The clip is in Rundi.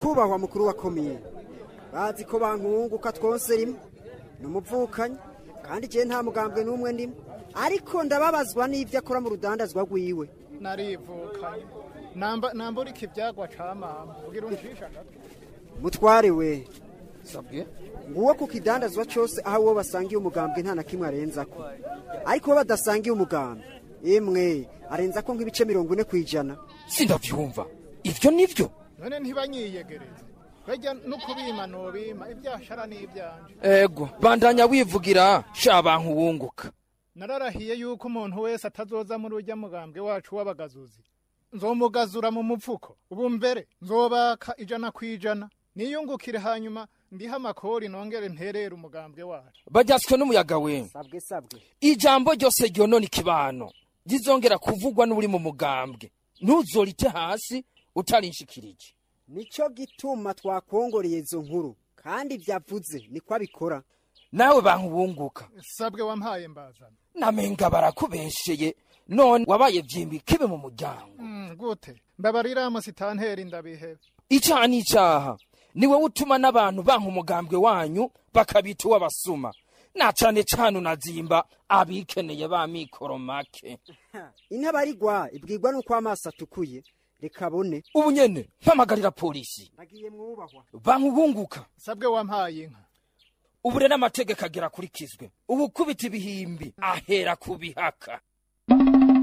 nyakubahwa mukuru wa komine bazi ko bankunguka twose rimwe ni umuvukanyi kandi igihe nta mugambwe n'umwe ndimo ariko ndababazwa n'ibyo akora mu rudandazwa rwiwe narivukanye namba nambura iki ibyagwa ca mama kugira uncisha gato mutware we sabwe nguwo ku kidandazwa cyose aho uwo basangiye umugambwe nta na kimwe arenza ko ariko uwo badasangiye umugambwe imwe arenza ko nk'ibice mirongo ine ku ijana sindavyumva ivyo nivyo none ntibanyiyegereze bajya no kubima nobima ibyashara n'ibyanje ego bandanya wivugira sha bantu wunguka nararahiye yuko umuntu wese atazoza muri urya mugambwe wacu w'abagazuzi nzomugazura mu mupfuko ubu mbere nzobaka ijana ku ijana niyungukire hanyuma ndiha amakori nongere nterere umugambwe wacu baryaswe n'umuyaga we sabwe sabwe ijambo ryose ryonona ikibano rizongera kuvugwa n'uri mu mugambwe ntuzorite hasi utarinshikirije nicyo gituma twakongoreye izo nkuru kandi byavuze niko abikora nawe bantu wunguka sabwe wampaye mbazana namenga barakubesheye none wabaye vyimbi kibe mu muryango Mm, gute mbabarira musitanteri ndabihebe icaha n'icaha ni wowe utuma n'abantu banka umugambwe wanyu bakabita uw'abasuma na cane cane unazimba abikeneye ba mikoro make intabarigwa ibwirwa n'uko amaso atukuye reka abone ubu nyene mpamagarira polisi nagiye mwubahwa bantu bunguka sabwe wampaye inka ubu rero amategeko agera akurikizwe ubu kubita ibihimbi ahera ku bihaka